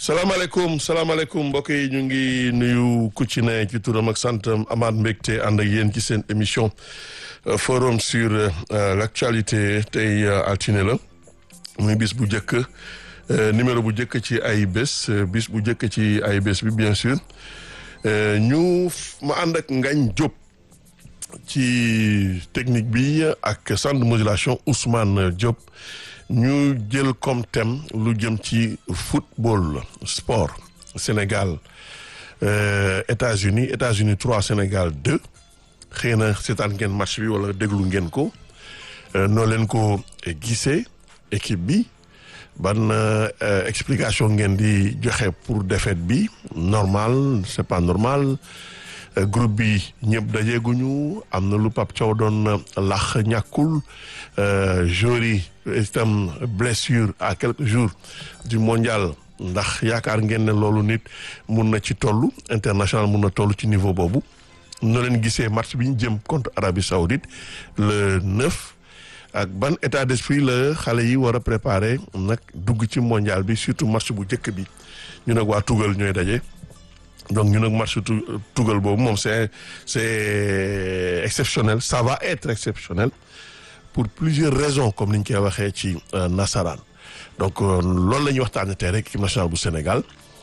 salaamaaleykum salaamaaleykum mbokk yi ñu ngi nuyu ku ci ne ci turam ak santam amaat mbégte ànd ak yéen ci seen émission forum sur l'actualité tey altine la muy bis bu njëkk numéro bu njëkk ci ay bés bis bu njëkk ci ay bés bi bien sûr ñu ma ànd ak Ngagne Diop ci technique bi ak centre de modulation Ousmane Diop ñu jël comme thème lu jëm ci football sport Sénégal euh, États-Unis États-Unis 3 Sénégal 2 xëy na seetaan ngeen match bi wala déglu ngeen ko noo leen ko gisee équipe bi ban euh, explication ngeen di joxe pour défaite bi normal c'est pas normal euh, groupe bi ñëpp dajeeguñu am na lu Pape Thiaw doon lax ñàkkul joueurs yi itam blessure à quelques jours du mondial ndax yaakaar ngeen ne loolu nit mun na ci toll international mun na toll ci niveau boobu noo leen gisee match bi ñu jëm contre Arabie Saoudite le 9 ak ban état d'esprit la xale yi war a préparer nag dugg ci mondial bi surtout match bu njëkk bi ñu nag waa Tugal ñooy daje donc ñu nag match Tugal boobu moom c'est c'est exceptionnel ça va être exceptionnel pour plusieurs raisons comme ni ñu koy waxee ci nasaraan donc loolu la ñuy waxtaanee tey rek équipe nationale bu Sénégal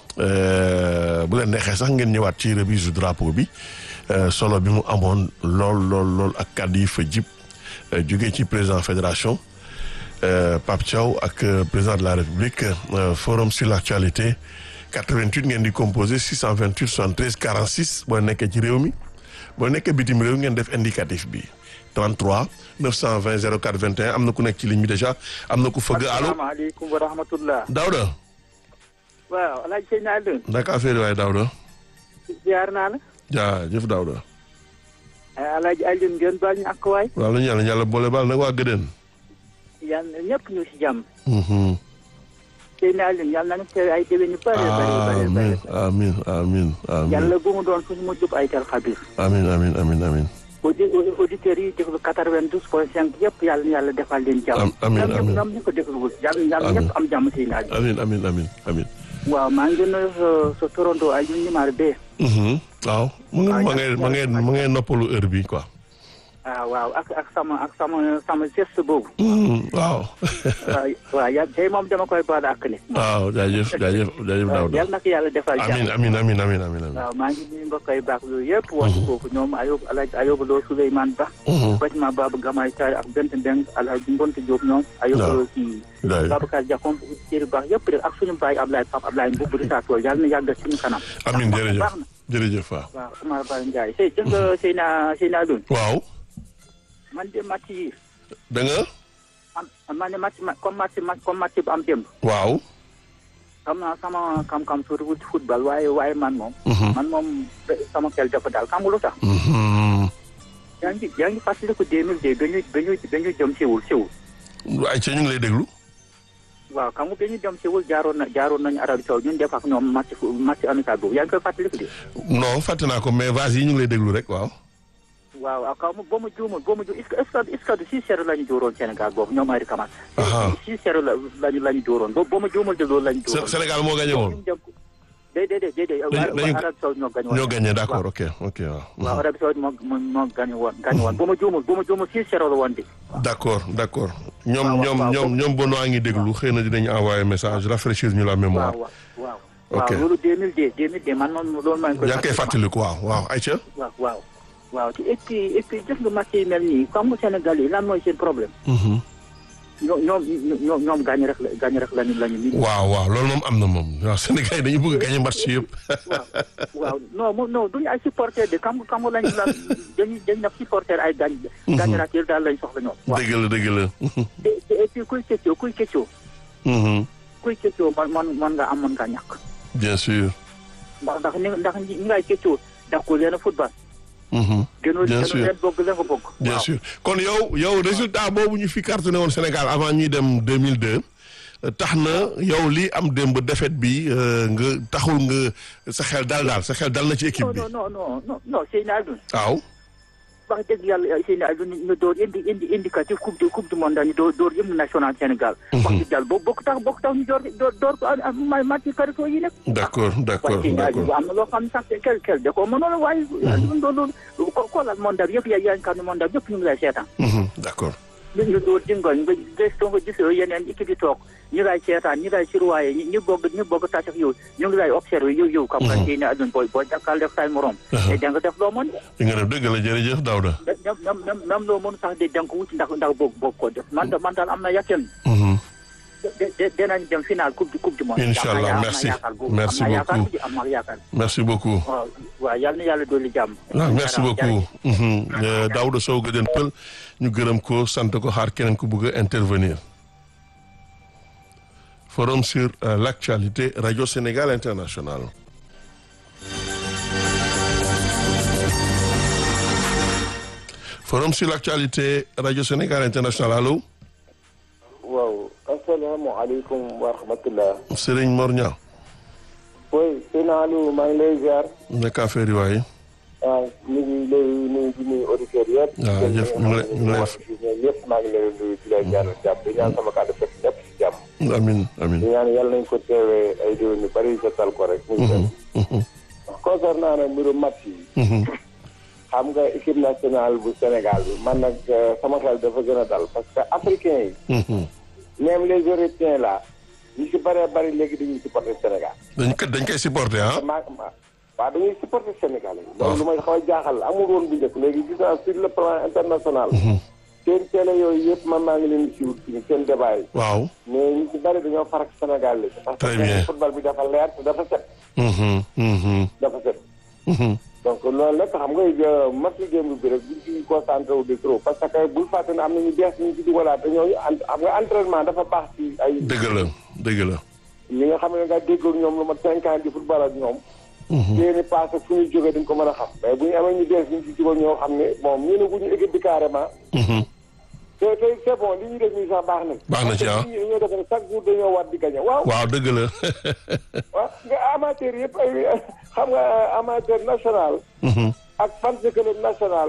bu leen neexee sax ngeen ñëwaat ci remise du drapeau bi solo bi mu amoon lool lool lool ak kàddu yi fa jib jógee ci président fédération Pape Thiaw ak président de la République forum sur l'actualité 88 ngeen di composé 628 73 46 boo nekkee ci réew mi boo nekkee bitim réew ngeen def indicatif bi 33 920 04 21 am na ku nekk ci ligne bi déjà am na ku fëgg allo asalaamaaleykum wa rahmatullah. Daouda. waaw El Hadj Seydina Alioune. naka affaire waaye Daouda. ziar naa la. jaajëf Daouda. El Hadj Alioune ngeen baal ñu ak waay. waaw la ñu yàlla yàlla boole baal nag waa Gëdën. yàlla ñëpp ñu si jàmm. Seydina Alioune yàlla na ñu teew ay déwén yu bëri bëri bëri amiin amiin amiin amiin. yàlla bu mu doon suñu mujjub ay tel xabir. amiin amiin amiin amiin. audi auditeurs yi déglu 92 point 5 yëpp yàlla na yàlla defal leen jàmm. amiin amiin ñoom ñu ko dégluwul yàlla yàlla ñëpp am jàmm Seydina Alioune. amiin amiin amiin amiin. waaw maa ngi nuyu sa sa Toronto Alioune numéro 2. waaw mu ngi ma ngay ma ngay ma ngay noppalu heure bi quoi. ah waaw ak ak sama ak sama sama geste boobu. waaw. waaw waaw ya tey moom dama koy baal ak ne. waaw jaajëf jaajëf jaajëf Daouda. yal na ko yàlla defal jàmm. amiin amiin amiin amiin amiin amiin. waaw maa ngi nuyu mbokk yi baax yooyu yëpp. wax foofu ñoom Ayob Alhaji Ayob Lo Souleymane Ba. Fatima Baba Gamay Tari ak Bent Mbeng Alhaji Mbonte Diop ñoom. Ayob Lo kii. Babacar Diakhoum Thierry Ba yëpp rek ak suñu baay Ablaye Pape Ablaye Mbubb di saa tool yàlla na yàgg suñu kanam. amiin jërëjëf baax na jërëjëf waaw. waaw Omar Ba Ndiaye. sëy dégg nga Seyna Seyna Alioune. waaw. man de match yi. da nga. am man de match comme match comme match bu am démb. waaw. xam naa sama kam-kam sur football waaye waaye man moom. man moom sama xel dafa daal xam nga lu tax. yaa ngi yaa ngi fàttaliku deux mille deux ba ñu ba ñu ba ñu jëm Séoul Séoul. ay ca ñu ngi lay déglu. waaw xam nga ba ñu dem Séoul jaaroon na jaaroon nañu Arabie Saoudite ñun def ak ñoom match match amical boobu yaa ngi koy fàttaliku de. non fàtte naa ko mais vas-y ñu ngi lay déglu rek waaw. waaw waaw kaw ma ba mu juumul ba mu ju est-ce que est-ce que six zéro la ñu dóoroon Sénégal boobu ñoom Henri Camara. six zéro la lañu la ñu dóoroon boobu ba mu juumul de loolu la ñu dóoroon. Sénégal moo gagné woon. déedéet déedéet dañu Arabie Saoudite ñoo gagné woon. ñoo gagné d'accord ok ok waaw. waaw Arabie Saoudite moo moo moo gagné woon gagné woon ba ma juumul ba ma juumul six zéro la woon de. d'accord d'accord ñoom waaw ñoom waaw ñoom ñoom Bono a ngi déglu xëy na dinañu envoyer message rafraîchir ñu la mémoire. waaw waaw ok waaw loolu 2002 2002 man noonu loolu maa ngi koy. yaa ngi koy fàttaliku waaw waaw ayca. waaw waaw waaw te et puis et puis gis nga match yi mel nii xam nga Sénégal yi lan mooy seen problème. ñoom ñoom ñoom ñoom gaañ rek la gaañ rek lañu lañu. waaw waaw loolu moom am na moom waaw Sénégal yi dañu bëgg a gagner match yëpp. waaw waaw non moom non duñu ay supporter de xam nga xam nga lañu la dañuy dañu def supporter ay gaañ. gaañ rajo daal lañ soxla ñoom. waaw dëgg la dëgg la. te te et puis kuy këccoo kuy këccoo. kuy këccoo man man man nga am man nga ñàkk. bien sûr. ndax ndax ni ndax ñi ngay këccoo ndax ko leen a football. gënoo bien gënoo sûr leen bëgg la nga bëgg. bien waaw. sûr kon yow yow résultat boobu ñu fi cartonné woon Sénégal avant ñuy dem 2002 tax na yow lii am démb défaite bi nga taxul nga sa xel dal daal sa xel dal na ci équipe non bi non non non non non Seydina Alioune waaw wax dëgg yàlla seen ay ñu door indi indi indicatif coupe du coupe du monde ñu door door hymne national Sénégal wax dëgg yàlla boobu bokk tax bokk tax ñu door door door ko ma match carito yi nag d'accord d'accord d'accord am na loo xam ne sax kel kel da koo mënoon waaye loolu ko xoolal monde bi yëpp yaa yaa xam ne monde bi yëpp ñu ngi lay seetaan d'accord ñu ñu door dingoñ nga gëstoo nga gisoo yeneen équipe yi toog ñu lay seetaan ñu lay surwaaye ñu bëgg ñu bëgg tax yow ñu ngi lay observé yow yow kam nga ci ne adun booy booy dakkal def say morom te da nga def loo mën li nga def dëgg la jërëjëf Daouda même même même loo mën sax de da nga ko wuti ndax ndax boog boog ko def man man daal am na yàqen dinañ dem final coupe du coupe du monde incha allah merci merci beaucoup am na yaakaar merci beaucoup waaw waaw yal na yàlla dolli jàmm waaw merci beaucoup Daouda Sow Guédién Peul ñu gërëm ko sant ko xaar keneen ku bëgg a intervenir forum sur l'actualité Radio Sénégal International forum sur l'actualité Radio Sénégal International allo waaw asalaamaaleykum wa rahmatullah Serigne Mor Niang oui sëñ Aliou maa ngi lay ziar nekk affaire yi waaye waaw ñu ngi lay nuyu di nuyu auditeurs yëpp waaw jëf ñu ngi lay ñu ngi lay yëpp maa ngi lay nuyu di lay ñaanal jàmm di ñaan sama kàddu fekk ñëpp si jàmm amin amin di ñaan yàlla nañ ko teewee ay déwén yu bari jotal ko rek muy dem concernant nag mbiru match yi xam nga équipe nationale bu Sénégal bi man nag sama xel dafa gën a dal parce que africain yi même les européens là ñu si bëree bëri léegi dañuy supporter Sénégal dañ ko dañ koy supporter ah ma waaw dañuy supporter Sénégal yi loolu lu may xaw a jaaxal amul woon bu njëkk léegi gis naa sur le plan international seen télé yooyu yëpp man maa ngi leen di suivre ci seen débat yi waaw mais ñu si bëri dañoo farak Sénégal léegi parce Très bien. que football bi dafa leer te dafa set dafa set donc loolu nag xam nga match démb bi rek buñ ci concentré wu de trop parce que bul fàtte ne am na ñu bees ñu ci dugalaat te ñooñu ent xam nga entraînement dafa baax ci ay dëgg la dëgg la ñi nga xam ne nga déggoon ñoom lu mat cinq ans di football ak ñoom seeni passé fu ñu jógee dañ ko mën a xam mais bu ñu amee ñu bees ñu ci jógal ñoo xam ne bon ñu ne guñu équipe bi carrément te te c'est bon li ñuy def nii sax baax na Baax na ci, ah. parce que nit ñi dañoo def ne chaque jour dañoo war di gagné waaw waaw dëgg la waaw nga amateur yëpp ay xam nga amateur national ak fan club national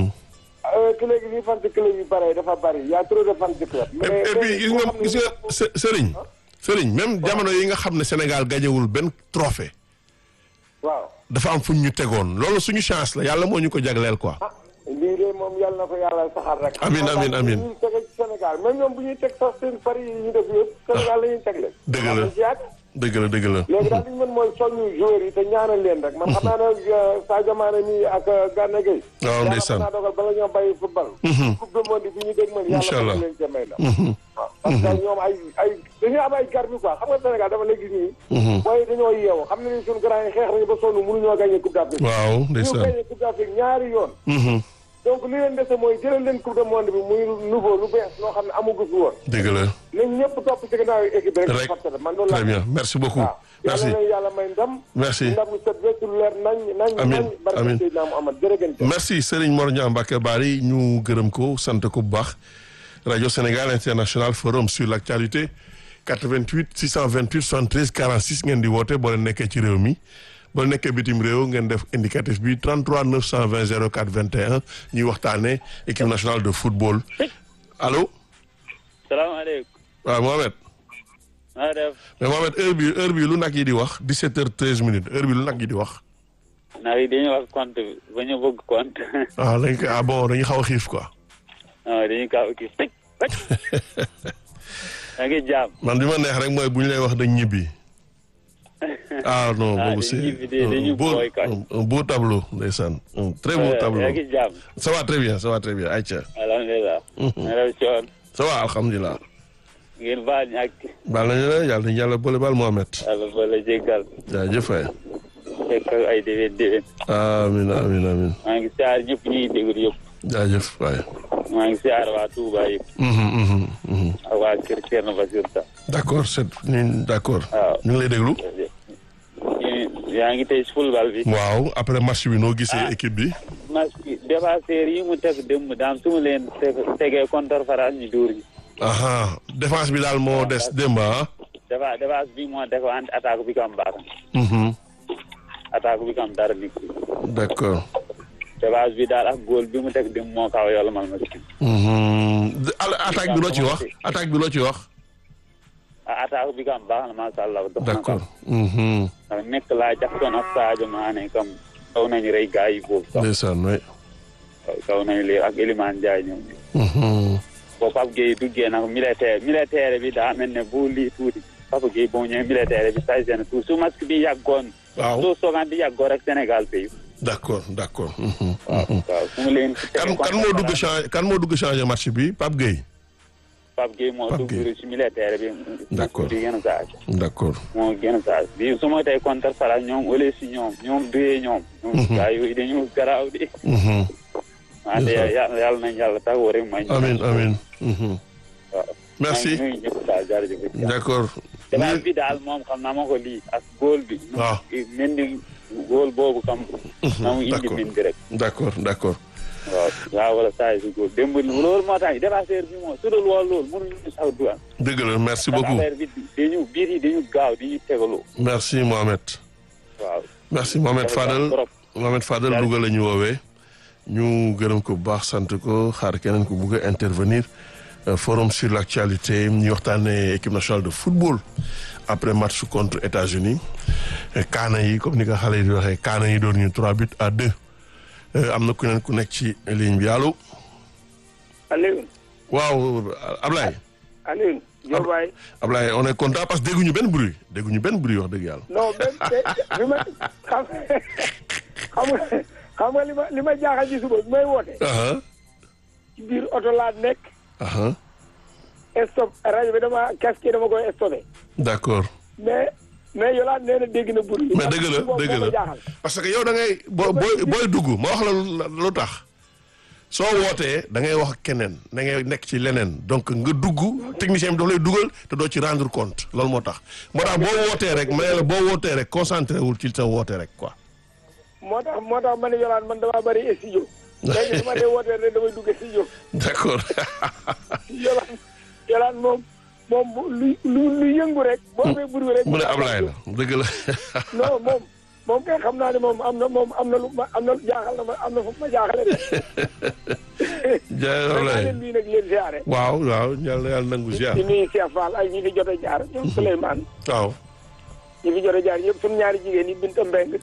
te léegi lii fan club yu bare dafa bari y a trop de fan club et et puis gis nga gis nga Së- Serigne Serigne même jamono yi nga xam ne Sénégal gañewul benn trophée waaw dafa am fuñ ñu tegoon loolu suñu chance la yàlla moo ñu ko jagleel quoi ah lii de moom yàlla na ko yàlla saxal rek Amiin, amiin, amiin. ñuy tege ci Sénégal même ñoom bu ñuy teg sax seen pari yi ñu def yëpp Sénégal la ñuy tegle Dëgg la. am na ci yaat. dëgg la dëgg la léegi daal li ñu mën mooy soññu joueurs yi te ñaanal leen rek man xam naa ne Sadio Mané mi ak Gana Gueye waaw ndeysaan yàlla mën naa dogal bala ñoo bàyyi football coupe du monde bi ñu dégg man Incha yàlla allah. mën leen ca may la waaw parce que ñoom ay ay dañuy am ay garbi quoi xam nga Sénégal dafa léegi nii booy dañoo yeewu xam ne ni suñu grand yi xeex nañu ba sonn mënuñoo gagné coupe d'Afrique waaw ñu ndeysaan gagné coupe d'Afrique ñaari yoon Mhm. donc li leen dese mooy jëlal leen coupe du monde bi muy nouveau lu bees loo xam ne amagu fi woon dëgg la nañ ñëpp topp ci gannaaw équipe bi rek rek forcé man loolu très laa bien merci beaucoup waaw merci yàlla na yàlla may ndam merci ndam lu set wecc lu leer nañ nañ Amiin, nañ barke amiin. Seydina Muhammad jërëgën jëf merci Serigne Mor Niang Mbacké Bari ñu gërëm ko sant ko bu baax rajo Sénégal International forum sur l'actualité 88 628 73 46 ngeen di woote boo leen nekkee ci réew mi boo leen nekkee bitim réew ngeen def indicatif bi 33 920 04 21 ñuy waxtaanee équipe nationale de football allo salaamaaleykum. waaw Mohamed maa def mais Mohamed heure bi heure bi lu nag yi di wax 17 heures 13 minutes heure bi lu nag yi di wax ndax yi dañuy wax compte bi ba ñu bëgg compte ah dañ ko ah bon dañuy xaw a xiif quoi ah dañuy kaaw kii tëj tëj da ngi jaam man bi ma neex rek mooy bu ñu lay wax dañ ñibbi ah non Ah, boobu dañ c'est ñibbi de, un dañu beau booy kay. un- un beau tableau ndeysaan un très beau tableau yaa ngi jaam ça va très bien ça va très bien Aïcha alhamdulilah na def coon ça va alhamdulilah ngeen baal ñu ak baal nañu la yàlla nañu yàlla boole baal Mohamed yàlla ba la jéggal jaajëf waay fekk ay déwén déwén amin amin amin maa ngi siyaar ñëpp ñuy déglu yëpp jaajëf waay maa ngi siyaar waa Touba yëpp Mhm, mhm, mhm. ak waa kër Thierno Basir Sa d'accord c'est ni d'accord waaw ñu ngi lay déglu ñu- yaa ngi tey si football bi waaw après match bi noo gisee Ah. équipe bi match bi défenseur yi mu teg démb daam su mu leen teg- tegee contre France ñu dóor ñu aha défense bi daal moo des démb ah défa défense bi moo def ante attaque bi kam baax Mhm. attaque bi kam dara nit d'accord dépasse bi daal ak góol bi mu teg dem moo kaw yàlla mal ma si. attaque bi loo ci wax attaque bi loo ci wax. ah attaque bi kam baax na macha allah. dox na d'accord. ndax nekk laa Jackson ak Sadio Mané kam kaw nañu rey gars yi boobu sax. ndeysaan waay. kaw nañu lii ak Elimane Ndiaye ñoom. boo Pape Gueye duggee nag militaire militaire bi daa mel ne bu lii tuuti Pape Gueye boo ñëwee militaire bi say seen tuuti su masque bi yàggoon. waaw soo soogaan bi yàggoon rek Sénégal pays. d'accord d'accord. waaw waaw su ma leen. kan kan moo dugg changé kan moo dugg changé match bi Pape Gueye. Pape Gueye moo Pape dugg Gueye. ci militaire bi. D'accord. di gën a saa d'accord. moo gën a saa bi su ma tey contre Fara ñoom ole si ñoom ñoom duyee ñoom. ñoom gars yooyu dañu garaaw di. wante yàlla yàlla nañ yàlla taxaw rek may. amin amin waaw. merci maa ngi nuyu ñëpp daal jërëjëf. d'accord. débat bi daal moom xam naa ma ko lii ak góol bi. waaw. mel ni góol boobu kam. na mu indi d'accord. min bi rek. d'accord d'accord. waaw waaw wala saa yi si góol démb loolu moo tax dépasseur bi moom su dul woon loolu mënuñu sax du am. dëgg la merci ndax beaucoup affaire bi dañu biir yi dañu gaaw di tegaloo. merci Mohamed. waaw. merci Mohamed Fadel trop. Mohamed Fadel Louga la ñu woowee ñu gërëm ko bu baax sant ko xaar keneen ko bugg a intervenir Euh, forum sur l'actualité ñu waxtaanee équipe nationale de football après match contre États-Unis Euh, kaana yi comme ni ko xale yi di waxee kaana yi doon ñu trois buts à deux Euh, am na ku neen ku nekk ci ligne bi allo Alioune waaw Ablaye Alioune Diop waay Ablaye on est content parce que dégguñu benn bruit dégguñu benn bruit wax dëgg yàlla non benn bi ma xam xam nga xam nga li ma li ma jaaxal ci suba bi may woote aha ci biir oto laa nekk aha stop rajo bi dama casque dama koy stoppé d'accord mais mais Yolande nee na dégg na bur mais dëgg la dëgg la parce que yow da ngay boo booy booy dugg ma wax la lu- lu tax soo wootee da ngay wax ak keneen da ngay nekk ci leneen donc nga dugg technicien bi daf lay dugal te doo ci rendre compte loolu moo tax moo tax boo wootee rek ma ne la boo wootee rek concentré wul ci sa woote rek quoi. moo tax moo tax ma ne Yolande man damaa bëri studio léegi su ma dee wootee rek damay dugg studio d'accord Yolande Yolande moom moom bu lu lu lu yëngu rek boo amee bur rek mu ne Ablaye la dëgg la non moom moom kay xam naa ne moom am na moom am na lu ma am na jaaxal na ma am na fu ma jaaxale de. jaay maa Ablaye leen nuyu nag leen siyaare. waaw waaw yàlla yàlla nangu ziar di nuyu Cheikh Fall ak ñi fi jot a jaar ñoom Souleymane waaw. ñi fi jot a jaar ñëpp suñu ñaari jigéen yi Binta Mbeng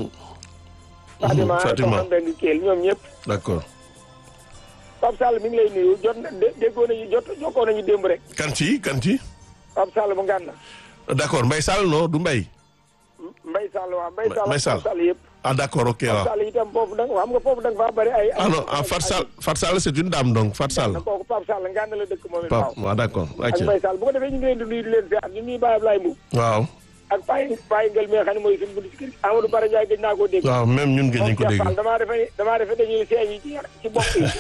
Fatima Fatima Soxna Mbeng Keel ñoom ñëpp d'accord Pape Sall mi ngi lay nuyu jot na dé- déggoo nañu jot jokkoo nañu démb rek kan ci kan ci Pape Sall mu ngànn d'accord Mbaye Sall non du Mbaye Mbay Sall waaw Mbay Sall Mbay ak Sall. Pape Sall yëpp ah d'accord ok Pape waaw. Sall itam foofu da nga xam nga foofu da nga faa bëri ay ah non ah Fat Sall Fat Sall c'est une dame donc Fat Sall. na kooku Pape Sall ngànn la dëkk moom it waaw Pape waaw d'accord ak ok Mbay Sall bu ko defee ñu ngi leen di nuyu di leen siyaar ñu nuyu Baye Ablaye Mbuub waaw ak Baye Baye Ngel mi nga xam ne mooy suñu bunt ci kër Amadou Bara Ndiaye gëj naa koo dégg waaw même ñun gën nañ ko moom dégg. Cheikh Fall damaa defe damaa defe dañuy seeñ yi ci ci bopp yi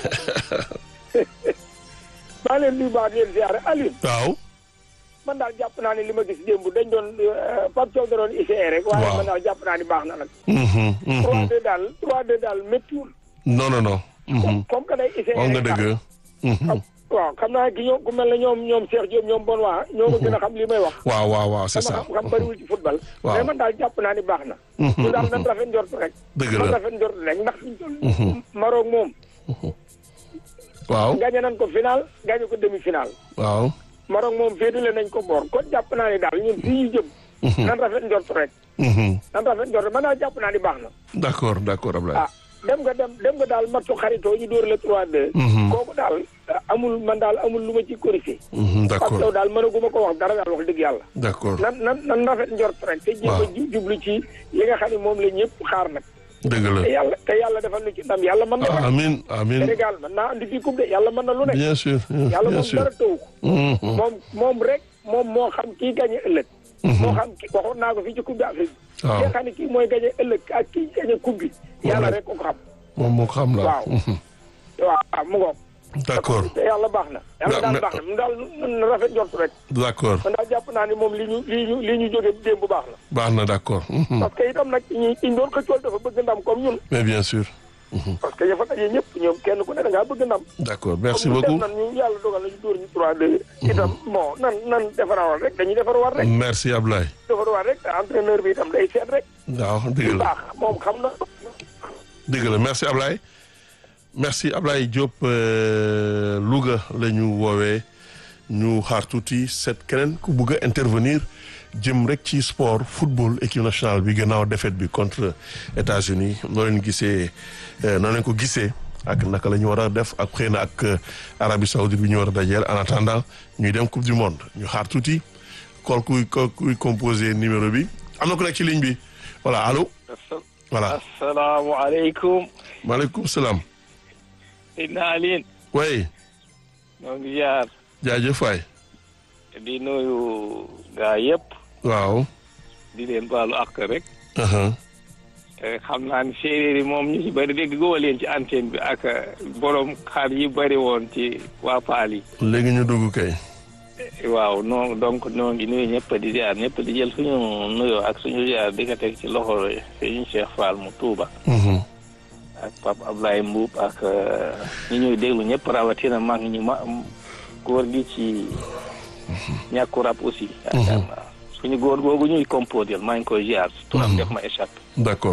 maa leen nuyu baax di leen siyaare Aliou waaw man daal jàpp naa ne li ma gis démb dañ doon Pape Thiaw da doon essayé rek waaye Waaw. man daal jàpp naa ni baax na nag mhm, mhm. 3-2 daal 3-2 daal méttiwul non non non. mhm. comme que day essayé wax nga rek daal. dëgg. mhm. waaw xam naa ki ñoom ku mel ne ñoom ñoom Cheikh Diop ñoom bon waa ñoo ma gën a xam li may wax waaw waaw waaw c'est sama ça. xam-xam bëriwul ci football Waaw. mais man daal jàpp naa ni baax na ñu daal nan rafet njort rek dëgg man la rafet njort rek ndax fiñ toll Maroc moom waaw gagné nañ ko final gagné ko demi final waaw. Maroc moom féetale nañ ko boor kon jàpp naa ni daal ñun fii ñu jëm nan rafet njort rek mhm. nan rafet njort rek man daal jàpp naa ni baax na d'accord d'accord Ablaye. ah dem nga dem dem nga daal matchu xaritoo ñu dóor la 3-2 Mhm. kooku daal amul man daal amul lu ma ci corrigé Mhm, parce que d'accord daal mënaguma ko wax dara daal wax dëgg yàlla d'accord nan nan nan rafet njort rek te jéem a Waaw. ju- jublu ci li nga xam ne moom la ñëpp xaar nag dëgg la. te yàlla te yàlla defal lu ci ndam yàlla mën na ah ko amiin amiin Sénégal mën naa andi fii coupe de yàlla mën na lu nekk bien sûr yàlla bien moom sûr. dara tëw ko Mhm, moom moom rek moom moo xam kii gagné ëllëg moo xam ki waxoon naa ko fii ci coupe d'Afrique waaw ki nga xam ne kii mooy gagné ëllëg ak kii gagné coupe bi yàlla rek. rek ko ko xam moom moo ko xam la. Waaw. Mhm. waaw mu ngoog d'accord te yàlla baax na yàlla Na- daal na- baax na mu daal na rafet njort rek d'accord man daal jàpp naa ni moom li ñu li ñu li ñu jóge démb bu baax na baax na d'accord. Mhm. parce que itam nag ñi ñu doon xëccool dafa bëgg ndam comme ñun mais bien sûr. parce que yafa daje ñëpp ñoom kenn ku ne da ngaa bëgg ndam d'accord merci comme beaucoup. def nan ñu yàlla dogal nañu dóor ñu 3-2 itam bon nan nan defarawal rek dañuy defarawal rek merci Ablaye. defarawal rek te entraîneur bi itam day seet rek waaw dëgg lu la. baax moom xam na dëgg la merci Ablaye merci Ablaye Diop Louga la ñu woowee ñu xaar tuuti seet keneen ku bugg a intervenir jëm rek ci sport football équipe nationale bi gannaaw défaite bi contre États-Unis noo leen gisee noo leen ko gisee ak naka la ñu war a def ak xëy na ak Arabie Saoudite bi ñu war a dajeel en attendant ñuy dem coupe du monde ñu xaar tuuti kool kuy kuy composé numéro bi am na ku nekk ci ligne bi voilà allo. voilà asalaamaaleykum. maaleykum salaam. Seydina Aline. oui. ñoo ngi jaar. jaajëf waay. di nuyu gaa yëpp. waaw. di leen baalu ak rek. xam naa ni séeréer yi moom ñu ci bëri dégg goo leen ci antenne bi ak borom xar yi bëri woon ci waa Paal yi. léegi ñu dugg kay. waaw non donc ñoo ngi nuyu ñëpp di ziar ñëpp di jël suñu nuyoo ak suñu ziar di ko teg ci loxo suñu Cheikh Fall mu Touba. ak Pape Ablaye Mbuub ak ñi ñuy déglu ñëpp rawatina mag ñi ma góor gi ci ñàkku rab aussi. yaakaar naa suñu góor googu ñuy composé maa ngi koy ziar. turam def ma échappé. d'accord.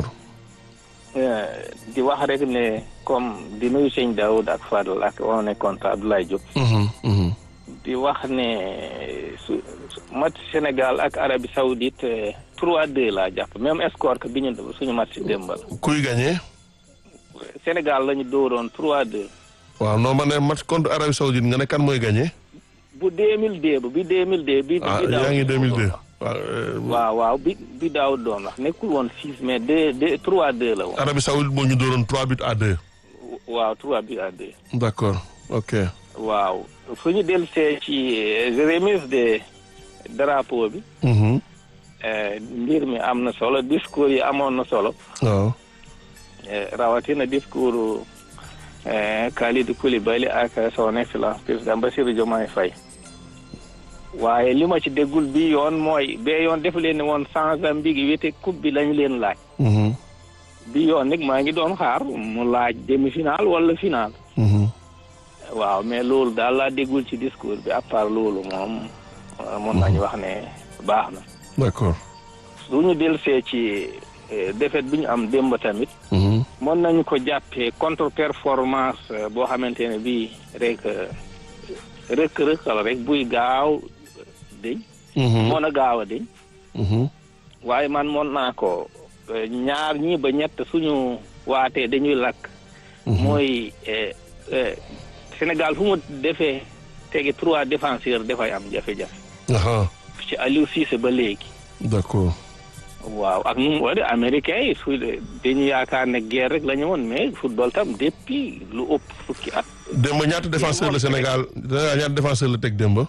di wax rek ne comme di nuyu sëñ Daoud ak Fadel ak on est content Abdoulaye Diop. di wax ne su match Sénégal ak Arabie Saoudite 3-2 laa jàpp même score que bi ñu suñu match si démbal. kuy gagné. Sénégal la ñu dóoroon 3-2. waaw non ma ne match contre Arabie Saoudite nga ne kan mooy gagné. bu 2002 ba bi 2002. bi ah bi daaw yaa ngi 2002. waaw waaw bi bi daaw doon wax nekkul woon 6 mais 2 2 3-2 la woon. Arabie Saoudite moo ñu dooroon 3 buts à 2. waaw 3 buts à 2. d'accord ok. waaw fu ñu dellusee ci remise de drapeau bi. mbir mi am na solo discours yi amoon na solo. waaw. rawatina discours Kalidou Koulibaly ak son excellence président Bassirou Diomaye Faye. waaye li ma ci déggul bi yoon mooy bee yoon def leen ne woon Mozambique wete coupe bi lañu leen laaj. bi yoon nag maa ngi doon xaar mu laaj demi-finale wala finale. waaw mais loolu daal laa déggul ci discours bi à part loolu moom mun nañu wax ne baax na. d'accord. su ñu dellusee ci défaite bi ñu am démb tamit. mën nañu ko jàppee contre performance boo xamante ne bii rek rëkk rëkk la rek buy gaaw deñ mën a gaaw a deñ waaye man mën naa ko ñaar ñi ba ñett suñu waatee dañuy lakk. mooy. Sénégal fu mu defee tegi trois défenseurs dafay am jafe-jafe. ci Aliou Cissé ba léegi. d'accord. waaw ak nu mu wala américain yi su dañu yaakaar ne guerre rek la ñu woon mais football tam depuis lu ëpp fukki at. démb ñaata défenseur la Sénégal ñaata défenseur la teg démb.